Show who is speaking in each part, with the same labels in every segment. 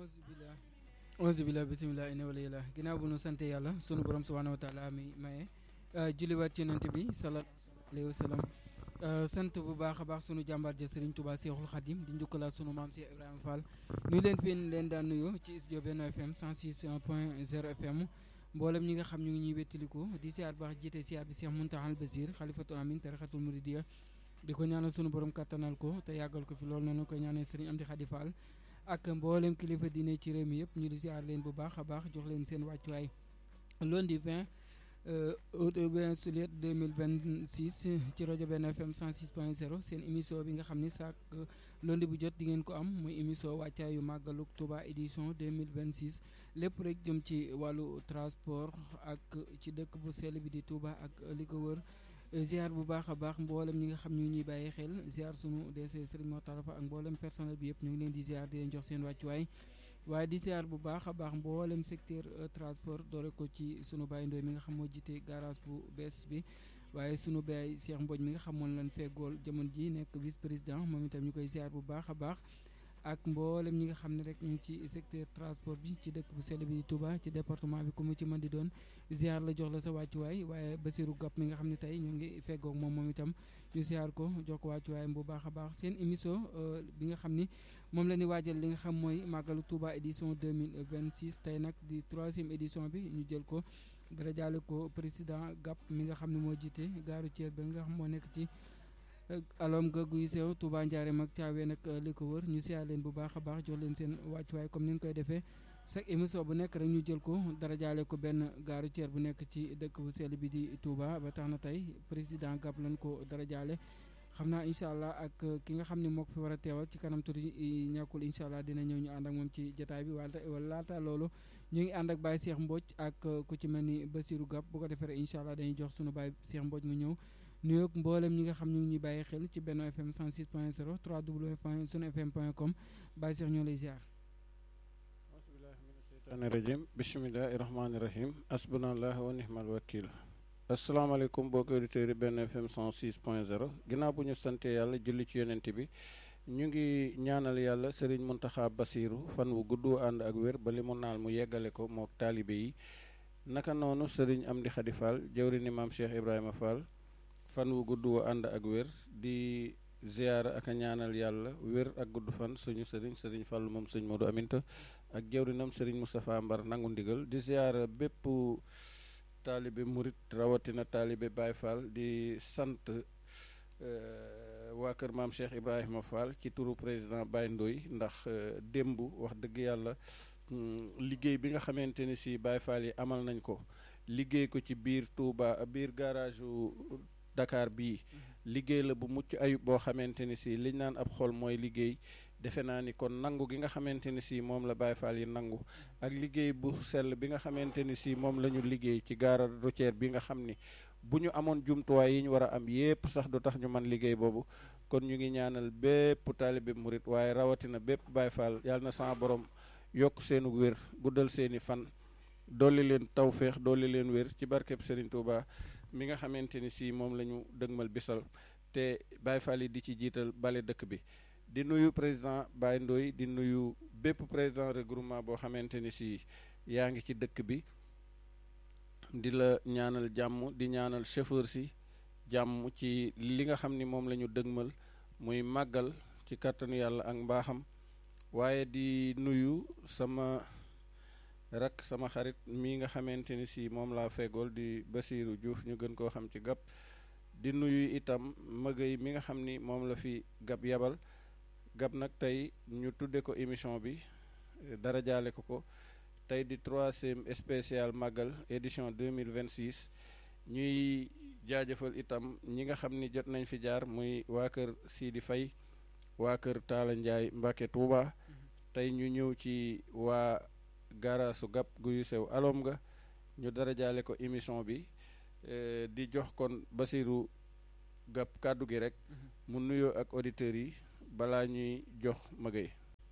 Speaker 1: auzu billah auzu billah bisimilah ina wala yàlla ginnaaw bu nu sante yàlla sunu borom subhanahu wa taala mi maye julliwaat ci yonent bi sallallahu alayhi wa sallam sant bu baax a baax sunu jàmbaar ja Serigne Touba Seexul Xadim di njukkalaat sunu maam Cheikh Ibrahima Fall nuyu leen fi leen daan nuyu ci studio Benno FM 106 point 0 FM mboolem ñi nga xam ñu ngi ñuy wettaliku di siyaar baax jiite siyaar bi Cheikh Mountakha Al Basir xalifatul amin tarixatul muridiya di ko ñaanal sunu borom kattanal ko te yàggal ko fi loolu noonu koy ñaanal Serigne Amdi Khady Fall ak mboolem kilifa diine ci réew mi yëpp ñu di siyaar leen bu baax a baax jox leen seen wàccuwaay lundi 20 août juillet 2026 ci rajo Benno FM 106.0 seen émission bi nga xam ni saak lundi bu jot di ngeen ko am muy émission wàccaayu màggalu Touba édition 2026 lépp rek jëm ci wàllu transport ak ci dëkk bu sell bi di Touba ak li ko wër ziar bu baax a baax mboolem ñi nga xam ñu ngi ñuy bàyyi xel ziar sunu DC Serigne Mor Tarafa ak mboolem personnel bi yëpp ñu ngi leen di ziar di leen jox seen wàccuwaay waaye di ziar bu baax a baax mboolem secteur transport doore ko ci sunu baay Ndoy mi nga xam moo jiite garage bu bees bi waaye sunu baay Cheikh Mbodj mi nga xam moom lañ feggool jamono ji nekk vice président moom itam ñu koy ziar bu baax a baax ak mboolem ñi nga xam ne rek ñu ngi ci secteur transport bi ci dëkk bu sell bi di Touba ci département bi ku mu ci mën di doon ziar la jox la sa wàccuwaay waaye Basirou Gap mi nga xam ne tey ñu ngi feggoog moom moom itam ñu ziar ko jox ko wàccuwaayam bu baax a baax seen émission bi nga xam ni moom la ñuy waajal li nga xam mooy màggalu Touba édition 2026 tey nag di troisième édition bi ñu jël ko dara jaale ko président Gap mi nga xam ne moo jiite gaaru Thiel ba nga xam moo nekk ci alom ga guy sew Touba Ndiarème ak Thiawé nag li ko wër ñu siyaar leen bu baax a baax jox leen seen wàccuwaay comme ni ñu koy defee chaque émission bu nekk rek ñu jël ko dara jaale ko benn gaaru Thiel bu nekk ci dëkk bu sell bi di Touba ba tax na tey président Gap lañ ko dara jaale xam naa incha allah ak ki nga xam ne moo ko fi war a teewal ci kanam tuuti ñàkkul incha allah dina ñëw ñu ànd ak moom ci jotaay bi wala laata loolu ñu ngi ànd ak Baye Cheikh Mbodj ak ku ci mel ni Basirou Gap bu ko defee incha allah dañuy jox sunu Baye Cheikh Mbodj mu ñëw nuyoog mboolem ñi nga xam ñu ngi ñuy bàyyi xel ci Benno FM 106 point 0 3w point sunu fm point com Baye Cheikh ñoo lay ziar.
Speaker 2: sheytaani rajim bisimilahi rahmaani rahim asbunallah wa nihmal wakil asalaamaaleykum mbokki auditeurs yi Benno FM 106 point 0 ginnaaw bu ñu sante yàlla julli ci yonent bi ñu ngi ñaanal yàlla Serigne Mountakha Bassirou fan wu gudd ànd ak wér ba li mu naal mu yeggale ko mook taalibe yi naka noonu Serigne Amdi Khady Fall jawri ni maam Cheikh Ibrahima Fall fan wu gudd wu ànd ak wér di ziyaara ak a ñaanal yàlla wér ak gudd fan suñu sëriñ sëriñ Fall moom sëñ Modou Aminta ak jawrinam sëriñ Moustapha Mbar nangu ndigal di ziyaara bépp taalibe murit rawatina taalibe Baye Fall di sant waa kër maam Cheikh Ibrahima Fall ci turu président Baye Ndoy ndax démb wax dëgg yàlla liggéey bi nga xamante ni si Baye Fall yi amal nañ ko liggéey ko ci biir Touba biir garage Dakar bii liggéey la bu mucc ayub boo xamante ni si liñ naan ab xol mooy liggéey defe naa ni kon nangu gi nga xamante ni si moom la Baye Fall yi nangu ak liggéey bu sell bi nga xamante ni si moom la ñu liggéey ci gare routière bi nga xam ni bu ñu amoon jumtuwaay yi ñu war a am yépp sax du tax ñu man liggéey boobu kon ñu ngi ñaanal bépp taalibe murit waaye rawatina bépp Baye Fall yàlla na sama borom yokk seenu wér guddal seeni fan dolli leen tawféex dolli leen wér ci barkeb Serigne Touba. mi nga xamante ni si moom la ñu dëgmal bisal te Baye Fall yi di ci jiital bale dëkk bi di nuyu président Baye Ndoy di nuyu bépp président regroupement boo xamante ni si yaa ngi ci dëkk bi di la ñaanal jàmm di ñaanal chauffeur si jàmm ci li nga xam ni moom la ñu dëgmal muy màggal ci kàttanu yàlla ak mbaaxam waaye di nuyu sama rak sama xarit mii nga xamante ni si moom laa fegool di Basirou Diouf ñu gën koo xam ci Gap di nuyu itam mëgëy mi nga xam ni moom la fi Gap yabal Gap nag tey ñu tudde ko émission bi dara jaale ko ko tey di troisième spécial màggal édition 2026 ñuy jaajëfal itam ñi nga xam ni jot nañ fi jaar muy waa kër Sidi Faye waa kër Talla Ndiaye Mbacke Touba tey ñu ñëw ci waa gaaraasu Gap guyu sew alom nga ñu dara jaale ko émission bi di jox kon Basirou Gap kàddu gi rek mu nuyoo ak auditeurs yi balaa ñuy jox magay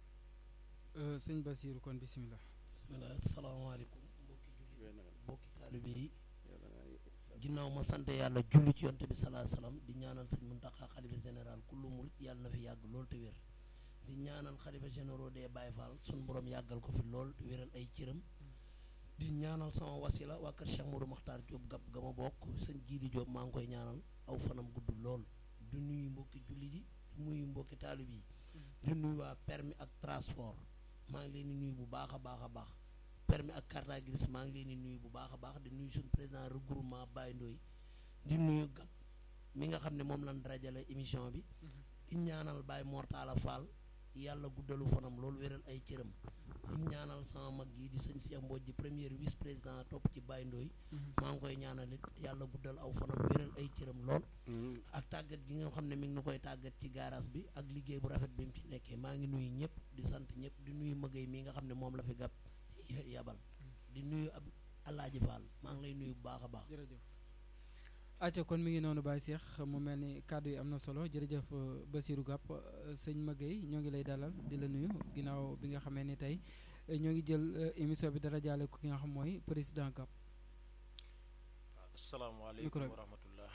Speaker 1: sëñ Basirou kon bisimilah.
Speaker 3: bisimilah salaamaaleykum mbokki julli mbokki taalibe yi ginnaaw ma sant yàlla julli ci yonte bi salaa salaam di ñaanal sëñ Muntaxa xalifa général kullu murit yàlla na fi yàgg loolu te wér di ñaanal xalifa généraux des Baye Fall sun borom yàggal ko fi lool di wéral ay cëram di ñaanal sama wasila waa kër Cheikh Modou Makhtar Diop gab ga ma bokk sëñ Jiidi Diop maa ngi koy ñaanal aw fanam gudd lool di nuyu mbokki jullit yi di nuyu mbokki taalib yi di nuyu waa permis ak transport maa ngi leen di nuyu bu baax a baax a baax permis ak carte grise maa ngi leen di nuyu bu baax a baax di nuyu suñu président regroupement Baye Ndoye di nuyu gab mi nga xam ne moom lañ darajale émission bi di ñaanal Baye Mortala Fall yàlla guddalu fanam loolu wéral ay cëram di ñaanal sama mag yi di sëñ Cheikh Mbodj di premier vice président topp ci Baye Ndoye maa ngi koy ñaanal it yàlla guddal aw fanam wéral ay cëram lool ak tàggat gi nga xam ne mi ngi nu koy tàggat ci garage bi ak liggéey bu rafet bi mu ci nekkee maa ngi nuyu ñëpp di sant ñëpp di nuyu mëgay mi nga xam ne moom la fi gàpp yabal di nuyu ab Alaaji Fall maa ngi lay nuyu bu baax a baax
Speaker 1: jërëjëf acca kon mi ngi noonu Baye Cheikh mu mel ni kàddu yi am na solo jërëjëf Basirou Gap sëñ Maguette ñoo ngi lay dalal di la nuyu ginnaaw bi nga xamee ni tey ñoo ngi jël émission bi dara jaale ko ki nga xam mooy président Gap
Speaker 4: asalaamaaleykum wa rahmatullah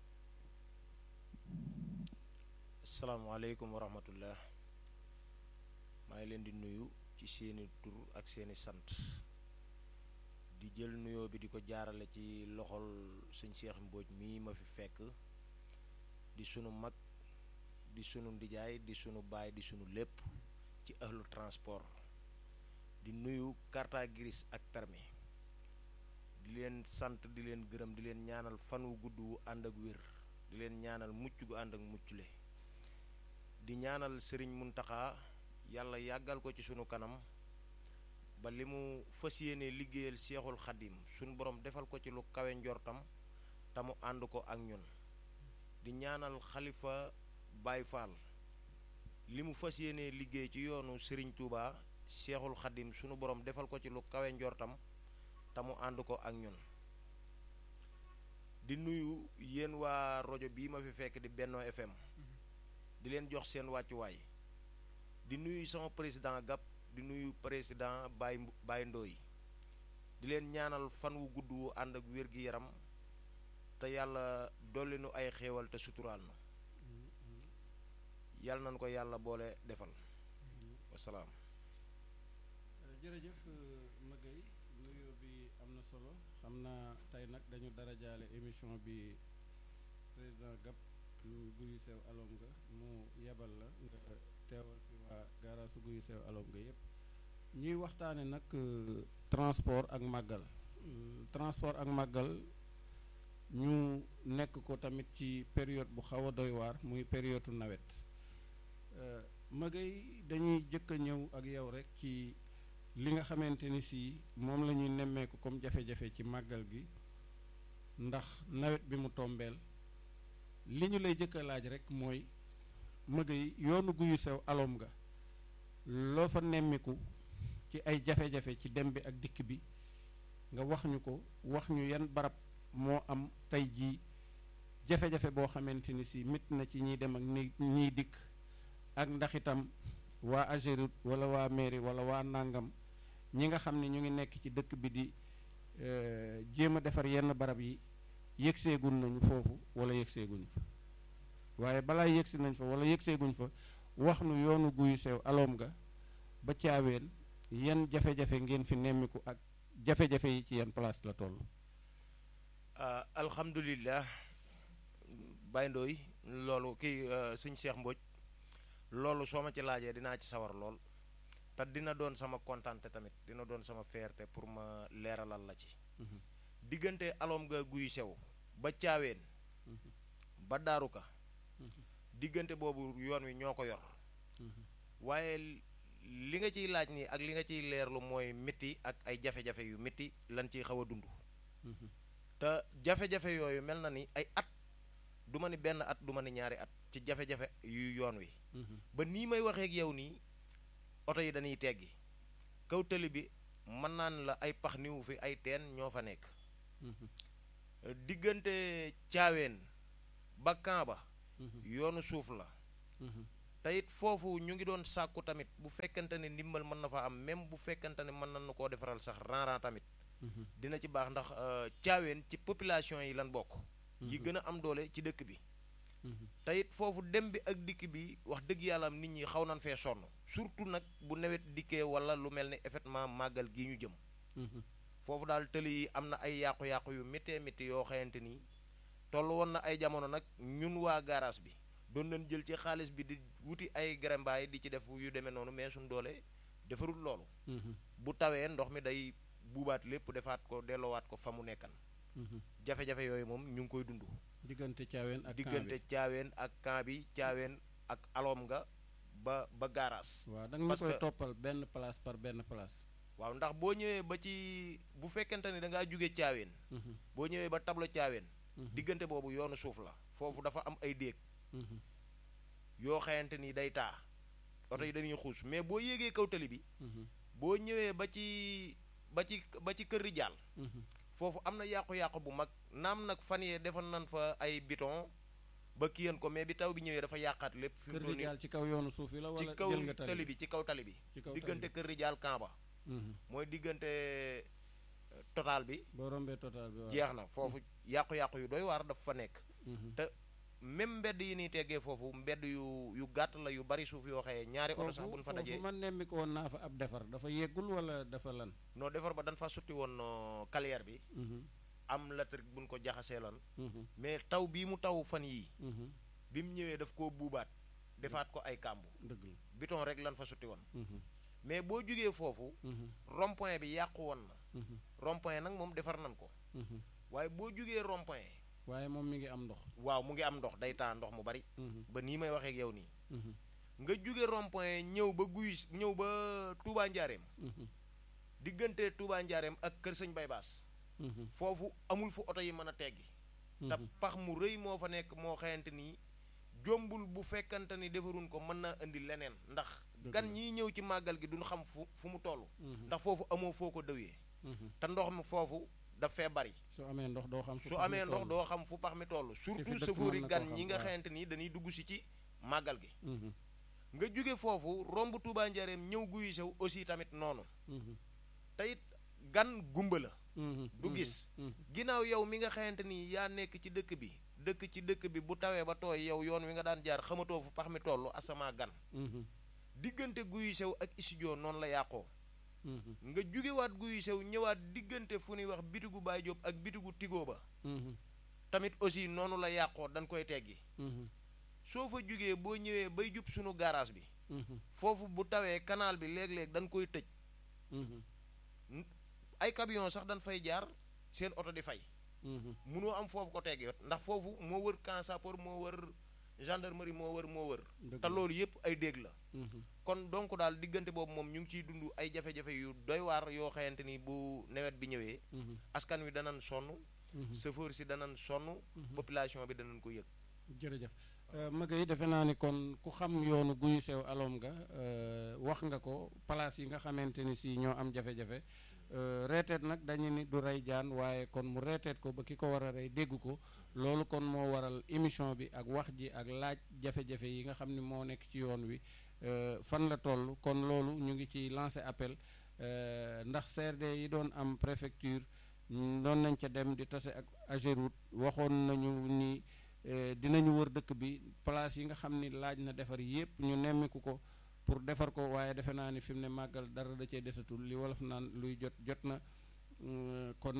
Speaker 4: asalaamaaleykum wa rahmatullah maa ngi leen di nuyu ci seeni tur ak seeni sant di jël nuyoo bi di ko jaarale ci loxol sëñ Cheikh Mbodj mii ma fi fekk di sunu mag di sunu ndijaay di sunu baay di sunu lépp ci ahlu transport di nuyu carte grise ak permis di leen sant di leen gërëm di leen ñaanal fan wu gudd wu ànd ak wér di leen ñaanal mucc gu ànd ak muccle di ñaanal sëriñ Muntaxa yàlla yàggal ko ci sunu kanam ba li mu fas yéene liggéeyal seexul xadim sunu borom defal ko ci lu kawe njortam te mu ànd ko ak ñun di ñaanal xalifa Baye Fall li mu fas yéene liggéey ci yoonu sëriñ Touba seexul xadim sunu borom defal ko ci lu kawe njortam te mu ànd ko ak ñun di nuyu yéen waa rajo bii ma fi fekk di Benno FM di leen jox seen wàccuwaay di nuyu sama président Gap di nuyu président Baye Baye Ndoye di leen ñaanal fan wu gudd wu ànd ak wér gi yaram te yàlla dolli nu ay xéewal te suturaal nu yàlla nañu ko yàlla boole defal wasalaam
Speaker 2: jërëjëf Maguette nuyoo bi am na solo xam naa tey nag dañu dara jaale émission bi président Gap ñu guyu sew alom nga mu yebal la nga teewal fi waa gaaraasu guyu sew alom nga yépp ñuy waxtaane nag transport ak màggal transport ak màggal ñu nekk ko tamit ci période bu xaw a doy waar muy période nawet Maguette dañuy jëkk a ñëw ak yow rek ci li nga xamante ni si moom la ñuy nemmeeku comme jafe-jafe ci màggal gi ndax nawet bi mu tombeel li ñu lay jëkk a laaj rek mooy Maguette yoonu guyu sew alom nga loo fa nemmiku ci ay jafe-jafe ci dem bi ak dikk bi nga wax ñu ko wax ñu yan barab moo am tey jii jafe-jafe boo xamante ni si mit na ci ñiy dem ak ni ñiy dikk ak ndax itam waa Ageroute wala waa mairie wala waa nàngam ñi nga xam ne ñu ngi nekk ci dëkk bi di jéem a defar yenn barab yi yëgseeguñ nañu foofu wala yëgseeguñ fa waaye balaa yëgsi nañ fa wala yëgseeguñ fa wax nu yoonu guyu sew aloom nga ba caaween yan jafe-jafe ngeen fi nemmiku ak jafe-jafe yi ci yan place la toll
Speaker 4: alhamdulillah Baye Ndoye loolu kii sëñ Cheikh Mbodj loolu soo ma ci laajee dinaa ci sawar lool te dina doon sama kontante tamit dina doon sama fierté pour ma leeralal la ci diggante aloom nga guyu sew ba caaween ba daaruka diggante boobu yoon wi ñoo ko yor waaye li nga ciy laaj nii ak li nga ciy leerlu mooy métti ak ay jafe-jafe yu métti lan ciy xaw a dund te jafe-jafe yooyu mel na ni ay at du ma ni benn at du ma ni ñaari at ci jafe-jafe yu yoon wi ba nii may waxee ak yow nii oto yi dañuy teggi kaw tëli bi mën naan la ay pax niwu fi ay teen ñoo fa nekk diggante caaween ba Kamba yoonu suuf la te it foofu ñu ngi doon sàkku tamit bu fekkante ne ndimbal mën na fa am même bu fekkante ne mën nañu koo defaral sax ran-ran tamit dina ci baax ndax caaween ci population yi lan bokk yi gën a am doole ci dëkk bi te it foofu dem bi ak dikk bi wax dëgg yàlla am nit ñi xaw nañ fee sonn surtout nag bu nawet dikkee wala lu mel ni effectivement màggal gi ñu jëm foofu daal tëli yi am na ay yàqu-yàqu yu méttee métti yoo xamante ni toll woon na ay jamono nag ñun waa garage bi doon nañ jël ci xaalis bi di wuti ay grembaay di ci def yu demee noonu mais suñ doole defarul loolu bu tawee ndox mi day buubaat lépp defaat ko delloowaat ko fa mu nekkan jafe-jafe yooyu moom ñu ngi koy dund
Speaker 2: diggante caaween ak
Speaker 4: diggante caaween ak camp bi caaween ak aloom nga ba ba garage
Speaker 2: waaw da nga ma
Speaker 4: parce
Speaker 2: koy
Speaker 4: que-
Speaker 2: toppal benn place par benn place
Speaker 4: waaw ndax boo ñëwee ba ci bu fekkente ni da ngaa jóge caaween boo ñëwee ba tableau caaween diggante boobu yoonu suuf la foofu dafa am ay déeg yoo xayante ni day taa oto yi dañuy xuus mais boo yéegee kaw tali bi boo ñëwee ba ci ba ci ba ci kër rijaal foofu am na yàqu-yàqu bu mag naam nag fan yee defoon nañ fa ay biton ba kiyan ko mais bi taw bi ñëwee dafa yàqaat lépp fi mu
Speaker 2: kër
Speaker 4: toll
Speaker 2: gi
Speaker 4: nii
Speaker 2: daal ci kaw yoonu suuf yi la
Speaker 4: ci
Speaker 2: wala
Speaker 4: kaw
Speaker 2: jël nga
Speaker 4: tali bi ci kaw tali bi
Speaker 2: ci kaw
Speaker 4: diggante kër rijaal kamba
Speaker 2: Mhm.
Speaker 4: mooy diggante euh, total bi
Speaker 2: boo rombee total bi waaw
Speaker 4: jeex na foofu yàqu-yàqu yu doy waar dafa fa nekk
Speaker 2: Mhm.
Speaker 4: te même mbedd yi nii teggee foofu mbedd yu yu gàtt la yu bari suuf yoo xëyee ñaari oto sax
Speaker 2: foofu
Speaker 4: buñ fa
Speaker 2: foofu
Speaker 4: dajee
Speaker 2: man nemmi ko woon naa fa ab defar dafa yeggul wala dafa lan
Speaker 4: noo defar ba dañ fa sutti woon euh, carrière bi
Speaker 2: Mhm.
Speaker 4: am latrik buñ ko jaxasee lan
Speaker 2: Mhm.
Speaker 4: mais taw bii mu taw fan yii
Speaker 2: Mhm.
Speaker 4: bi mu ñëwee daf koo buubaat defaat ko ay kàmbu
Speaker 2: dëgg la
Speaker 4: biton rek lan fa sutti woon
Speaker 2: Mhm.
Speaker 4: mais boo jógee foofu
Speaker 2: Mhm.
Speaker 4: rond point bi yàqu woon na
Speaker 2: Mhm.
Speaker 4: rond point nag moom defar nañ ko
Speaker 2: Mhm.
Speaker 4: waaye boo jógee rond point
Speaker 2: waaye moom mi ngi am ndox
Speaker 4: waaw mu ngi am ndox day taa ndox mu bari
Speaker 2: Mhm.
Speaker 4: ba nii may waxee ak yow nii
Speaker 2: Mhm.
Speaker 4: nga jóge rond point ñëw ba guy ñëw ba Touba Njaareem
Speaker 2: Mhm.
Speaker 4: diggante Touba Njaareem ak Kër Sëñ Bay Baas
Speaker 2: Mhm.
Speaker 4: foofu amul fu oto yi mën a teggi te
Speaker 2: Mhm.
Speaker 4: pax mu rëy moo fa nekk moo xayante ni jombul bu fekkante ni defarun ko mën naa indi leneen ndax
Speaker 2: Dëgg
Speaker 4: gan
Speaker 2: la.
Speaker 4: ñiy ñëw ci màggal gi duñ xam fu fu mu toll
Speaker 2: Mhm.
Speaker 4: ndax foofu amoo foo ko dëwee
Speaker 2: Mhm.
Speaker 4: te ndox mi foofu daf fee bari
Speaker 2: su amee ndox doo xam fu
Speaker 4: su
Speaker 2: pax mi
Speaker 4: amee ndox
Speaker 2: toll.
Speaker 4: doo xam fu pax mi toll
Speaker 2: fi
Speaker 4: surtout
Speaker 2: dëkk
Speaker 4: sëfoori
Speaker 2: mën na
Speaker 4: gan
Speaker 2: koo
Speaker 4: ñi
Speaker 2: xam,
Speaker 4: nga
Speaker 2: waaw.
Speaker 4: xayante ni dañuy dugg si ci màggal gi
Speaker 2: Mhm.
Speaker 4: nga jóge foofu romb Touba Njaareem ñëw guyu sew aussi tamit noonu
Speaker 2: Mhm.
Speaker 4: te it gan gumba la
Speaker 2: Mhm.
Speaker 4: du
Speaker 2: Mhm.
Speaker 4: gis
Speaker 2: Mhm.
Speaker 4: ginnaaw yow mi nga xamante ni yaa nekk ci dëkk bi dëkk ci dëkk bi bu tawee ba tooy yow yoon wi nga daan jaar xamatoo fu pax mi toll asama gan
Speaker 2: Mhm.
Speaker 4: diggante guyu sew ak studio noonu la yàqoo
Speaker 2: Mhm.
Speaker 4: nga jugewaat guyu sew ñëwaat diggante fu ñuy wax bitigu Baay Jóob ak bitigu Tigo ba
Speaker 2: Mhm.
Speaker 4: tamit aussi noonu la yàqoo dañ koy teggi
Speaker 2: Mhm.
Speaker 4: soo fa jugee boo ñëwee bay jub sunu garage bi
Speaker 2: Mhm.
Speaker 4: foofu bu tawee canal bi léeg-léeg dañ koy tëj
Speaker 2: Mhm.
Speaker 4: ay camion sax dañ fay jaar seen oto di fay
Speaker 2: Mhm.
Speaker 4: munoo am foofu ko teggi yot ndax foofu moo wër camp sapeur moo wër gendarmerie moo wër moo wër
Speaker 2: Dëgg
Speaker 4: te
Speaker 2: la.
Speaker 4: loolu yëpp ay dégg la
Speaker 2: Mhm.
Speaker 4: kon donc daal diggante boobu moom ñu ngi ciy dund ay jafe-jafe yu doy waar yoo xamante ni bu nawet bi ñëwee
Speaker 2: Mhm.
Speaker 4: askan wi danañ sonn
Speaker 2: Mhm.
Speaker 4: chauffeur si danañ sonn population bi danañ ko yëg
Speaker 2: jërëjëf Maga yi defe naa ni kon ku xam yoonu guyu sew alom nga euh, wax nga ko place yi nga xamante ni si ñoo am jafe-jafe euh, reeteet nag dañu ni du rey jaan waaye kon mu reeteet ko ba ki ko war a rey dégg ko loolu kon moo waral émission bi ak wax ji ak laaj jafe-jafe yi nga xam ni moo nekk ci yoon wi euh, fan la toll kon loolu ñu ngi ci lancé appel euh, ndax CRD yi doon am préfecture mm, doon nañ ca dem di tase ak Ageroute waxoon nañu ni eh, dinañu wër dëkk bi place yi nga xam ni laaj na defar yépp ñu nemmiku ko pour defar ko waaye defe naa ni fi mu ne màggal dara da cee desatul li wolof naan luy jot jot na Mm, kon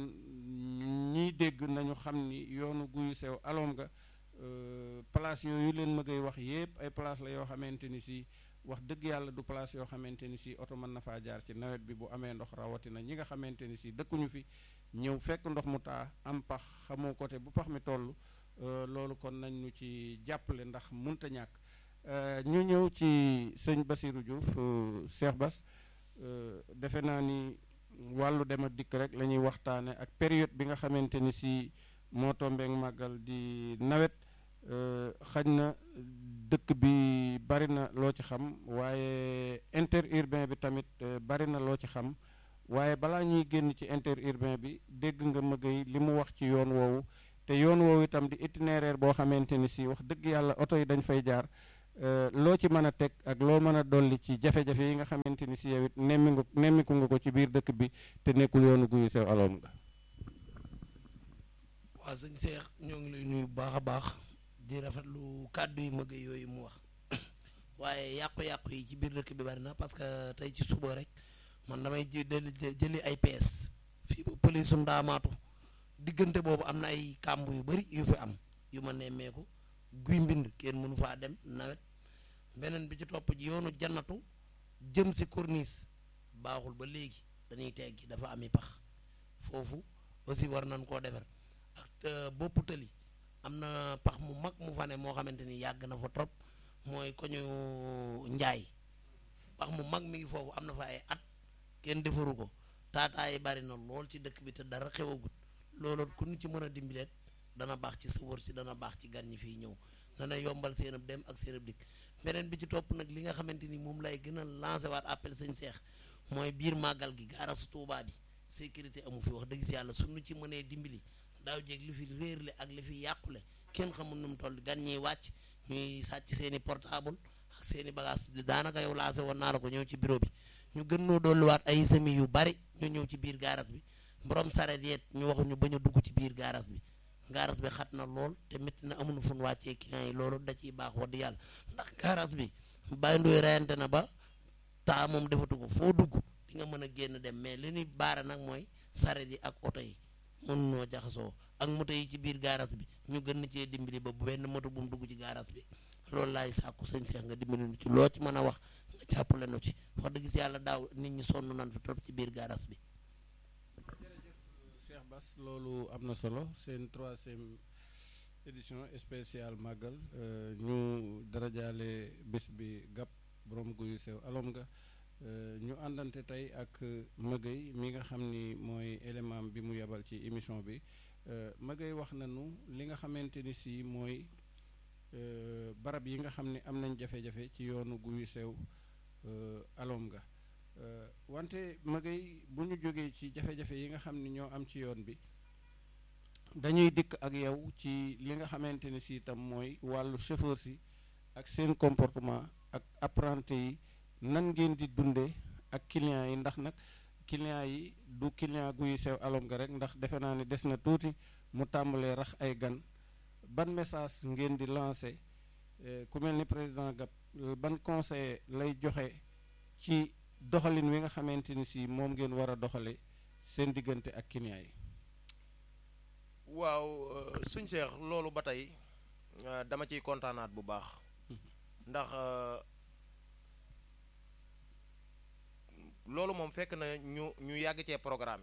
Speaker 2: ñiy dégg nañu xam ni yoonu guyu sew aloom nga euh, place yooyu leen ma ngay wax yépp ay place la yoo xamante ni si wax dëgg yàlla du place yoo xamante ni si oto mën na faa jaar ci nawet bi bu amee ndox rawatina ñi nga xamante ni si dëkkuñu fi ñëw fekk ndox mu taa am pax xamoo côté bu pax mi toll euh, loolu kon nañ ñu ci jàppale ndax munta ñàkk Euh, ñu ñëw ci sëñ Basirou Diouf euh, Cheikh Bass euh, defe naa ni wàllu dem ak dikk rek la ñuy waxtaane ak période bi nga xamante ni si moo tombeek màggal di nawet euh, xañ na dëkk bi bari na loo ci xam waaye interurbain bi tamit euh, bari na loo ci xam waaye balaa ñuy génn ci interurbain bi dégg nga mëgay li mu wax ci yoon woowu te yoon woowu itam di itinéraire boo xamante ni si wax dëgg yàlla oto yi dañ fay jaar euh, loo ci mën a teg ak loo mën a dolli ci jafe-jafe yi nga xamante ni si yow it nemmi nga nemmiku nga ko ci biir dëkk bi te nekkul yoonu guyu sew aloom nga
Speaker 3: waa sëñ Seex ñoo ngi lay nuyu bu baax a baax di rafetlu kàddu yu mëgg yooyu mu wax waaye yàqu-yàqu yi ci biir dëkk bi bari na parce que tey ci suba rek man damay ji jëli ay pees fii ba pëli su ndaamaatu diggante boobu am na ay kàmb yu bari yu fi am yu ma nemmeeku guy mbind kenn mënu faa dem nawet beneen bi ci topp ji yoonu jannatu jëm si corniche baaxul ba léegi dañuy teggi dafa ami pax foofu aussi war nañ koo defar ak boppu tëli am na pax mu mag mu fa ne moo xamante ni yàgg na fa trop mooy ko ñu njaay pax mu mag mi ngi foofu am na fa ay at kenn defaru ko taataa yi bari na lool ci dëkk bi te dara xewagut loolu ku ñu ci mën a dimbileet dana baax ci sëwër si dana baax ci gan ñi fiy ñëw dana yombal seen ab dem ak seen ab dikk beneen bi ci topp nag li nga xamante ni moom lay gën a lancé waat appel sëñ Seex mooy biir màggal gi gaarasu Tuubaa bi sécurité amu fi wax dëgg si yàlla suñu ci mënee dimbali daaw jéeg li fi réerle ak li fi yàqule kenn xamul nu mu toll gan ñiy wàcc ñuy sàcc seen i portable ak seen i bagage daanaka yow lancé woon naa la ko ñëw ci bureau bi ñu gën noo dolliwaat ay semi yu bari ñu ñëw ci biir gaaras bi borom saret yeet ñu waxu ñu bañ a dugg ci biir gaaras bi gaaras bi xat na lool te métti na amuñu fu ñu wàccee client yi loolu da ciy baax wax di yàlla ndax gaaras bi bàyyi ndoy reyante na ba taa moom defatu ko foo dugg di nga mën a génn dem mais li ñuy baara nag mooy saret yi ak oto yi mën noo jaxasoo ak moto yi ci biir gaaras bi ñu gën na cee dimbali ba bu benn moto bu mu dugg ci gaaras bi loolu laay sàkku sëñ Seex nga dimbali nu ci loo ci mën a wax nga jàppale nu ci wax dëgg si yàlla daaw nit ñi sonn nañ fi trop ci biir gaaras bi
Speaker 2: Cheikh Bass loolu am na solo seen troisième édition spéciale màggal ñu darajaale bés bi gàpp borom guyu sew alom nga ñu àndante tey ak Mëgëy mi nga xam ni mooy élément bi mu yebal ci émission bi Mëgëy wax nañu li nga xamante ni si mooy barab yi nga xam ne am nañ jafe-jafe ci yoonu guyu sew alom nga wante Mëgëy bu ñu jógee ci jafe-jafe yi nga xam ni ñoo am ci yoon bi dañuy dikk ak yow ci li nga xamante ni si itam mooy wàllu chauffeur si ak seen comportement ak apprenti yi nan ngeen di dundee ak clients yi ndax nag clients yi du client guy sew alom nga rek ndax defe naa ne des na tuuti mu tàmbalee rax ay gan ban message ngeen di lancé ku mel ni président Gap ban conseil lay joxe ci doxalin wi nga xamante ni si moom ngeen war a doxale seen diggante ak clients yi
Speaker 4: waaw suñ seex loolu ba tey dama ciy kontaanaat bu baax ndax loolu moom fekk na ñu ñu yàgg cee programmé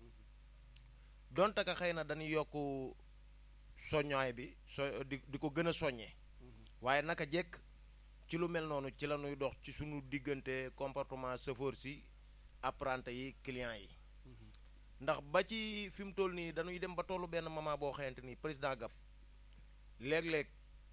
Speaker 4: donte ka xëy na dañuy yokk soññaay bi so di di ko gën a soññee waaye naka jekk ci lu mel noonu ci la ñuy dox ci suñu diggante comportement chauffeur si apprenti yi client yi ndax ba ci fi mu toll nii dañuy dem ba tollu benn moment boo xamante ni président Gap léeg-léeg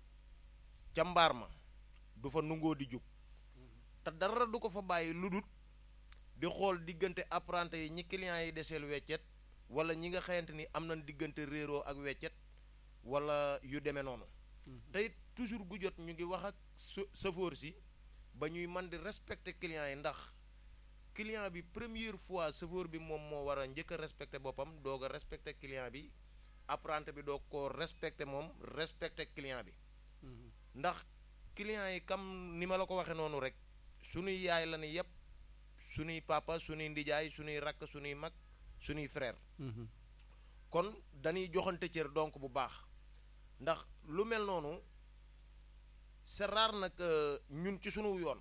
Speaker 4: ca mbaar ma du fa nungoo di jug te dara du ko fa bàyyi lu dut di xool diggante apprenti yi ñi clients yi deseel weccet wala ñi nga xamante ni am nañ diggante réeroo ak weccet wala yu demee noonu te it toujours gu jot ñu ngi wax ak chauffeur si ba ñuy man di respecter clients yi ndax client bi première fois chauffeur bi moom moo war a njëkk a respecter boppam doog a respecter client bi apprenti bi doog ko respecter moom respecter client bi ndax client yi comme ni ma la ko waxee noonu rek suñuy yaay la ni yépp suñuy papa suñuy ndijaay suñuy rakk suñuy mag suñuy frère kon dañuy joxante cër donc bu baax ndax lu mel noonu c'est rare nag ñun ci suñu yoon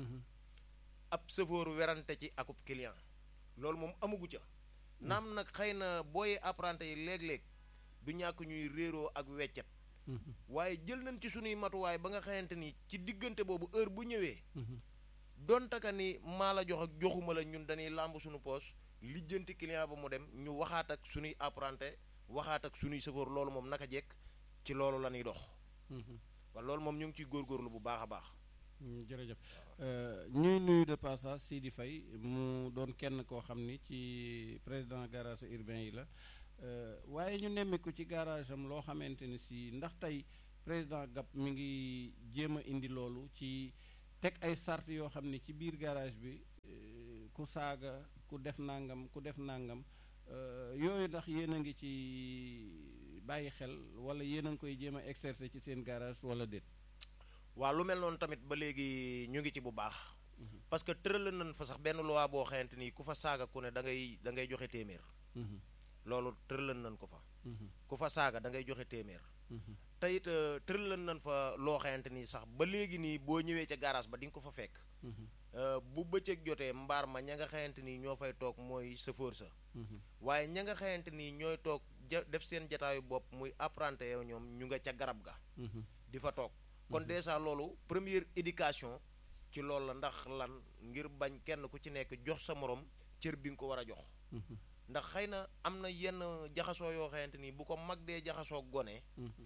Speaker 4: ab chauffeur werante ci akub client loolu moom amagu ca naam nag xëy na booy apprenti yi léeg-léeg du ñàkk ñuy réeroo ak weccet waaye jël nañ ci suñuy matuwaay ba nga xamante ni ci diggante boobu heure bu ñëwee donte ka ni maa la jox ak joxuma la ñun dañuy làmb suñu poos lijjanti client ba mu dem ñu waxaat ak suñuy apprenti waxaat ak suñuy chauffeur loolu moom naka jekk ci loolu la ñuy dox wala loolu moom ñu ngi ciy góorgóorlu bu baax a baax
Speaker 2: jërëjëf ñuy nuyu de passage Sidi Faye mu doon kenn koo xam ni ci président garage urbain yi la waaye ñu nemmeeku ci garage am loo xamante ni si ndax tey président Gap mi ngi jéem a indi loolu ci teg ay sart yoo xam ne ci biir garage bi ku saaga ku def nangam ku def nangam yooyu ndax yéen a ngi ci bàyyi xel wala yéen a ngi koy jéem a exercer ci seen garage wala déet.
Speaker 4: waaw lu mel noonu tamit ba léegi ñu ngi ci bu baax. parce que tëral nañ fa sax benn loi boo xamante ni ku fa saaga ku ne da ngay da ngay joxe téeméer. loolu tëral nañ ko fa. ku fa saaga da ngay joxe téeméer. te it tëral nañ fa loo xamante ni sax ba léegi nii boo ñëwee ca garage ba di nga ko fa fekk. bu bëccëg jotee mbaar ma ña nga xamante ni ñoo fay toog mooy chauffeur sa. waaye ña nga xamante ni ñooy toog ja def seen jataayu bopp muy apprenti yow ñoom ñu nga ca garab ga. di fa toog kon déjà loolu première éducation ci loolu la ndax lan ngir bañ kenn ku ci nekk jox sa morom cër bi nga ko war a jox. ndax xëy na am na yenn jaxasoo yoo xamante ni bu ko mag dee jaxasoo gone.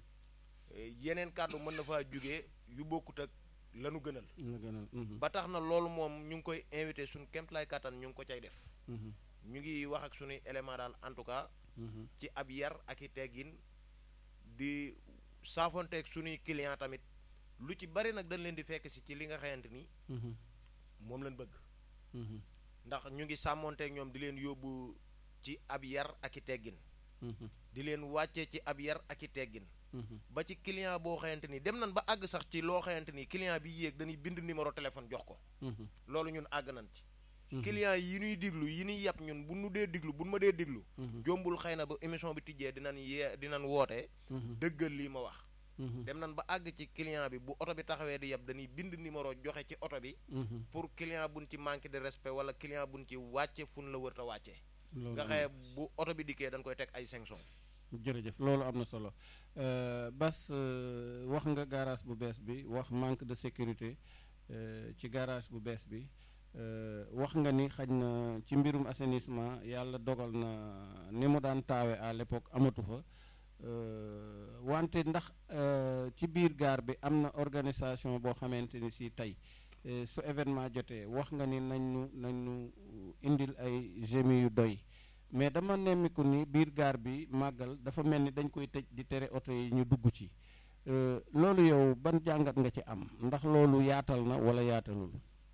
Speaker 4: yeneen kàddu mën na faa jugee yu bokkut ak lanu gënal. ba tax na loolu moom ñu ngi koy invité suñu kéemtalaay kàttan ñu ngi ko cay def. ñu ngi wax ak suñuy élément daal en tout cas. ci ab yar ak i teggin di saafonteeg suñuy client tamit lu ci bari nag dañ leen di fekk si ci li nga xamante ni. moom lañ bëgg. ndax ñu ngi sàmmonteeg ñoom di leen yóbbu ci ab yar ak i teggin. di leen wàccee ci ab yar ak i teggin. ba ci client boo xamante ni dem nañ ba àgg sax ci loo xamante ni client bi yéeg dañuy bind numéro téléphone jox ko. loolu ñun àgg nañ ci. client yi ñuy diglu yi ñuy yàpp ñun bu nu dee diglu bu nu ma dee diglu. jombul xëy na ba émission bi tijjee dinañ yee dinañ woote. dëggal lii ma wax. dem nañ ba àgg ci client bi bu oto bi taxawee di yàpp dañuy bind numéro joxe ci oto bi. pour client buñ ci manqué de respect wala client buñ ci wàcce fu nu la wër ta wàccee. nga xëye bu oto bi dikkee dañ koy teg ay sanction
Speaker 2: jërëjëf loolu am na solo Bas wax nga garage bu bees bi wax manque de sécurité ci garage bu bees bi wax nga ni xaj na ci mbirum assainissement yàlla dogal na ni mu daan taawe à l'époque amatu fa wante ndax ci biir gaar bi am na organisation boo xamante ni si tey su événement jotee wax nga ni nañ ñu nañ ñu indil ay gémi yu doy mais dama nemmiku ni biir gaar bi màggal dafa mel ni dañ koy tëj di tere oto yi ñu dugg ci loolu yow ban jàngat nga ci am ndax loolu yaatal na wala yaatalul.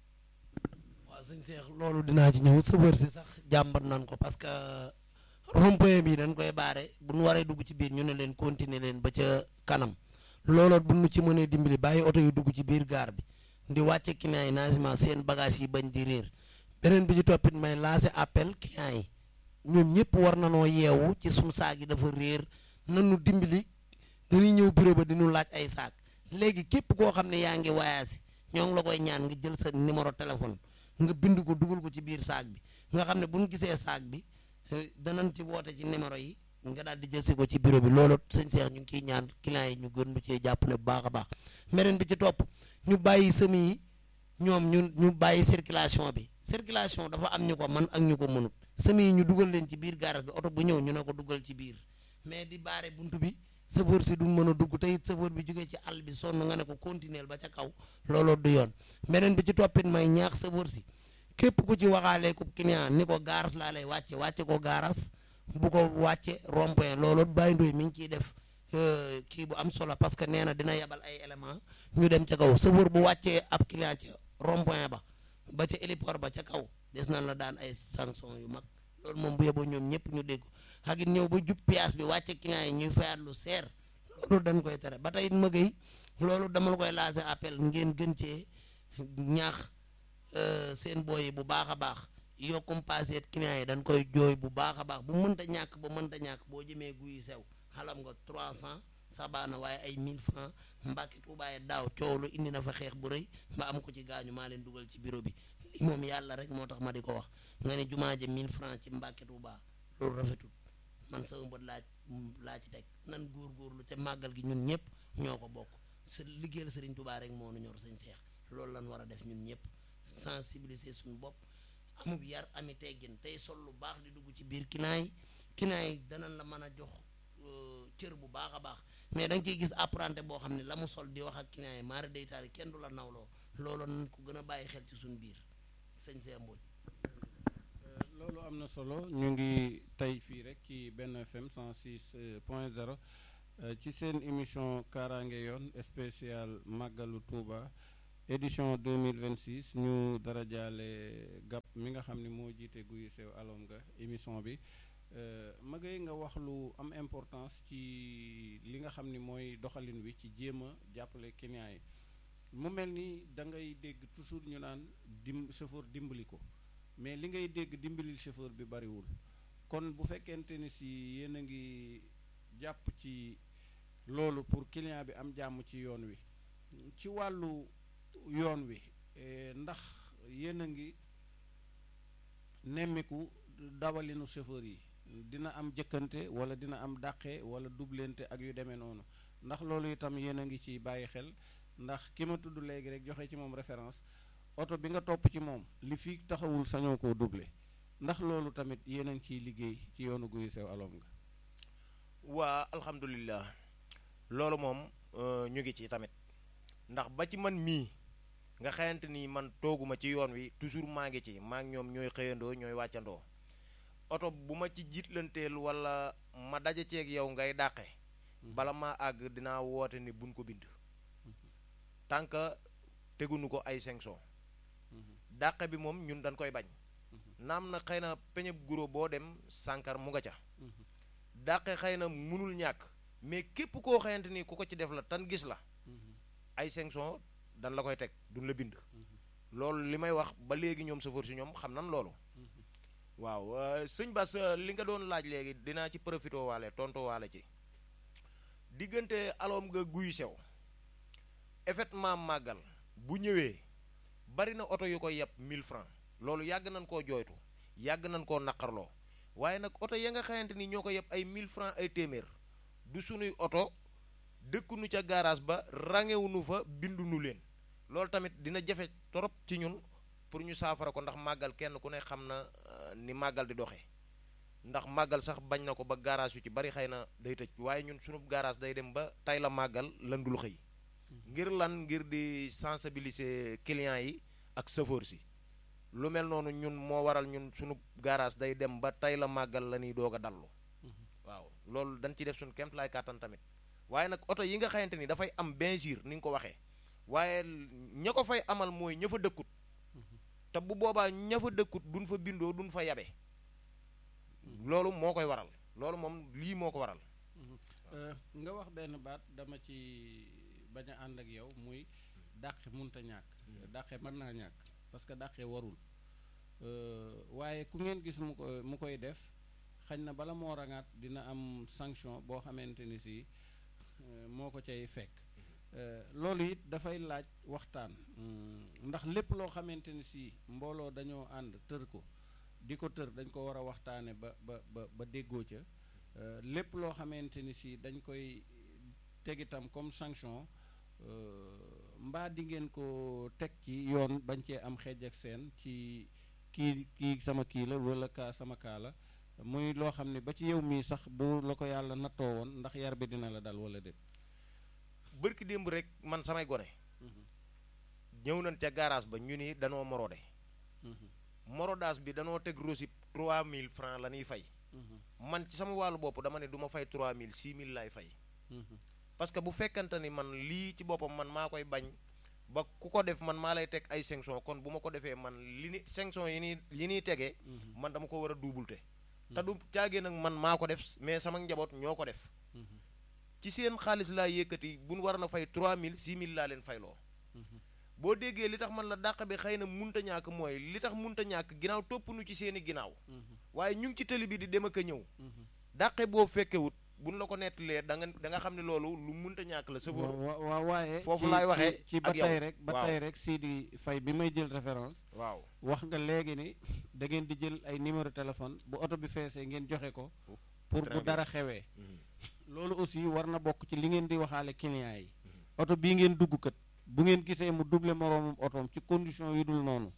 Speaker 3: waaw sëñ Cheikh loolu dinaa ci ñëw sëbër si sax jàmbat nan ko parce que rond-point bi dañ koy baare bu nu waree dugg ci biir ñu ne leen continuer leen ba ca kanam looloot bu nu ci mënee dimbali bàyyi oto yu dugg ci biir gaar bi di wàcce client yi naagement seen bagage yi bañ di réer beneen bi ci toppit may lancer appel client yi. ñoom ñëpp war na noo yeewu ci suñu saag yi dafa réer nanu dimbali dañuy ñëw bureau ba diñu laaj ay saag léegi képp koo xam ne yaa ngi voyagé ñoo ngi la koy ñaan nga jël sa numéro téléphone nga bind ko dugal ko ci biir saag bi nga xam ne bu ñu gisee saag bi danañ ci woote ci numéro yi nga daal di jël si ko ci bureau bi loolu sëñ Cheikh ñu ngi kiy ñaan clients yi ñu gën ñu cee jàppale bu baax a baax beneen bi ci topp ñu bàyyi semi yi ñoom ñu ñu bàyyi circulation bi circulation dafa am ñu ko man ak ñu ko mënut semi yi ñu dugal leen ci biir garage bi oto bu ñëw ñu ne ko dugal ci biir mais di baare buntu bi chauffeur si du mën a dugg te it chauffeur bi jógee ci àll bi sonn nga ne ko continuer ba ca kaw looloo du yoon beneen bi ci toppit may ñaax chauffeur si képp ku ci waxaalee ko client ni ko gaaras laa lay wàcce wàcce ko gaaras bu ko wàcce rond-point looloo bàyyi ndoy mi ngi ciy def kii bu am solo parce que nee na dina yebal ay élément ñu dem ca kaw chauffeur bu wàccee ab client ca rond-point ba ba ca héliport ba ca kaw des nañ la daan ay sanction yu mag loolu moom bu yeboo ñoom ñëpp ñu dégg ak it ñëw ba jub pièce bi wàcce client yi ñuy fayaat lu seer loolu dañ koy tere ba tey it ma gay loolu dama la koy lancé appel ngeen gën cee ñaax seen booy yi bu baax a baax yokkum passé client yi dañ koy jooy bu baax a baax bu mënta ñàkk ba mënta ñàkk boo jëmee guy sew xalam nga 300 sabaana waaye ay 1000 francs mbàkki tuubaaye daaw coow lu indi na fa xeex bu rëy ba am ko ci gaañu maa leen dugal ci bureau bi li moom yàlla rek moo tax ma di ko wax nga ne jumaa ja 1000 francs ci mbàkki tuubaa loolu rafetul man sama bët laaj laa ci teg nan góorgóorlu te màggal gi ñun ñëpp ñoo ko bokk sa liggéeyal sëriñ tubaa rek moo nu ñor sëñ seex loolu lan war a def ñun ñëpp sensibiliser suñu bopp amub yar ami teggin tey sol lu baax di dugg ci biir kinaay yi kinaay yi danañ la mën a jox cër bu baax a baax mais da nga ciy gis apprenti boo xam ne la mu sol di wax ak client yi maara day taal kenn du la nawloo loolu nañ ko gën a bàyyi xel ci suñu biir sëñ see mbooj
Speaker 2: loolu am na solo ñu ngi tey fii rek ci benn FM 106 point 0 ci seen émission kaaraange yoon spécial màggalu Touba édition 2026 ñu dara jaale gàpp mi nga xam ne moo jiite guy sew alom nga émission bi magay nga wax lu am importance ci li nga xam ni mooy doxalin wi ci jéem a jàppale client yi mu mel ni da ngay dégg toujours ñu naan dim chauffeur dimbali ko mais li ngay dégg dimbalil chauffeur bi bariwul kon bu fekkente ni si yéen a ngi jàpp ci loolu pour client bi am jàmm ci yoon wi ci wàllu yoon wi ndax yéen a ngi nemmiku dawalinu chauffeur yi dina am jëkkante wala dina am dàqe wala dublente ak yu demee noonu ndax loolu itam yéen a ngi ci bàyyi xel ndax ki ma tudd léegi rek joxe ci moom référence oto bi nga topp ci moom li fi taxawul sañoo koo doublé ndax loolu tamit yéen a ngi ciy liggéey ci yoonu guy sew alom nga
Speaker 4: waa alhamdulilah loolu moom ñu ngi ci tamit ndax ba ci man mii nga xayante ni man tooguma ci yoon wi toujours maa ngi ci maa ngi ñoom ñooy xëyandoo ñooy wàccandoo oto bu ma ci jiitlanteel wala ma daje ceeg yow ngay dàqe bala maa àgg dinaa woote ni buñ ko bind tant que tegunu ko ay sanction dàqe bi moom ñun dañ koy bañ naam na xëy na peñe guro boo dem sànkar mu nga ca dàqe xëy na munul ñàkk mais képp koo xayante ni ku ko ci def la tan gis la ay sanction dan la koy teg duñ la bind loolu li may wax ba léegi ñoom chauffeur si ñoom xam nan loolu waaw sëñ Bass li nga doon laaj léegi dinaa ci profité waale tonto waale ci diggante aloom nga guy sew effectivement màggal bu ñëwee bari na oto yu ko yeb 1000 francs loolu yàgg nañ koo jooytu yàgg nañ koo naqarloo waaye nag oto ya nga xamante ni ñoo ko yeb ay 1000 francs ay téeméer du sunuy oto dëkkunu ca garage ba rangewunu fa bindunu leen loolu tamit dina jafe torop ci ñun pour ñu saafara ko ndax màggal kenn ku ne xam na ni màggal di doxee ndax màggal sax bañ na ko ba garage yu ci bari xëy na day tëj waaye ñun sunu garage day dem ba tay la màggal lan dul xëy ngir lan ngir di sensibiliser clients yi ak chauffeur si lu mel noonu ñun moo waral ñun sunu garage day dem ba tay la màggal la ñuy doog a dallu waaw loolu dañ ciy def suñu kemt laay kàttan tamit waaye nag oto yi nga xamante ni dafay am benzir ni nga ko waxee waaye ña ko fay amal mooy ña fa dëkkut te bu boobaa ña fa dëkkut duñ fa bindoo duñ fa yabe loolu moo koy waral loolu moom lii moo ko waral
Speaker 2: nga wax benn baat dama ci bañ a ànd ak yow muy dàqe munta ñàkk dàqe mën naa ñàkk parce que dàqe warul waaye ku ngeen gis mu ko mu koy def xañ na bala moo rangaat dina am sanction boo xamante ni si moo ko cay fekk loolu it dafay laaj waxtaan ndax lépp loo xamante ni si mbooloo dañoo ànd tër ko di ko tër dañ ko war a waxtaane ba ba ba ba déggoo ca lépp loo xamante ni si dañ koy teg itam comme sanction mbaa di ngeen ko teg ci yoon bañ cee am xeej ak seen ci kii kii sama kii la wala kaa sama kaa la muy loo xam ne ba ci yow mii sax bu la ko yàlla nattoo woon ndax yar bi dina la dal wala déet
Speaker 4: bërki démb rek man samay gone ñëw nañ ca garage ba ñu ni danoo morode morodaas bi danoo teg rosi 3000 francs la ñuy fay man ci sama wàllu bopp dama ne du ma fay 3000 6000 laay fay parce que bu fekkante ni man lii ci boppam man maa koy bañ ba ku ko def man maa lay teg ay sanction kon bu ma ko defee man li ni sanction yi ni yi niy tegee man dama ko war a duubulte te du caagee nag man maa ko def mais sama njaboot ñoo ko def ci seen xaalis laa yëkkati bu nu war na fay 3000 6000 laa leen fayloo boo déggee li tax man la dàq bi xëy na munta ñàkk mooy li tax munta ñàkk ginnaaw topp nu ci seeni ginnaaw waaye ñu ngi ci tëli bi di dem ak a ñëw dàqe boo fekkewut buñ la ko nettalee da nga da nga xam ne loolu lu munta ñàkk la sëfoor
Speaker 2: waaw waaye
Speaker 4: foofu laay waxee
Speaker 2: ci ba tey rek ba tey rek Sidi Faye bi may jël référence
Speaker 4: waaw
Speaker 2: wax nga léegi ni da ngeen di jël ay numéro téléphone bu oto bi feesee ngeen joxe ko pour bu dara xewee loolu aussi war na bokk ci li ngeen di waxaale clients yi oto bii ngeen dugg kat bu ngeen gisee mu double moroomum otoom ci condition yu dul noonu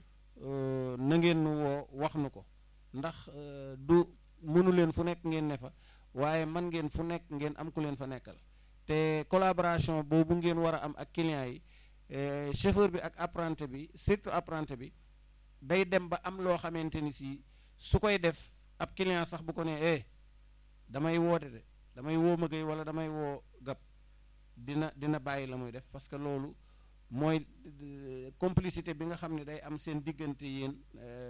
Speaker 2: na ngeen nu woo wax nu ko ndax du mënu leen fu nekk ngeen ne fa waaye man ngeen fu nekk ngeen am ku leen fa nekkal te collaboration boobu ngeen war a am ak clients yi chauffeur bi ak apprenti bi surtout apprenti bi day dem ba am loo xamante ni si su koy def ab client sax bu ko nee eh damay woote de damay woo ma gay wala damay woo gab dina dina bàyyi la muy def parce que loolu mooy complicité bi nga xam ne day am seen diggante yéen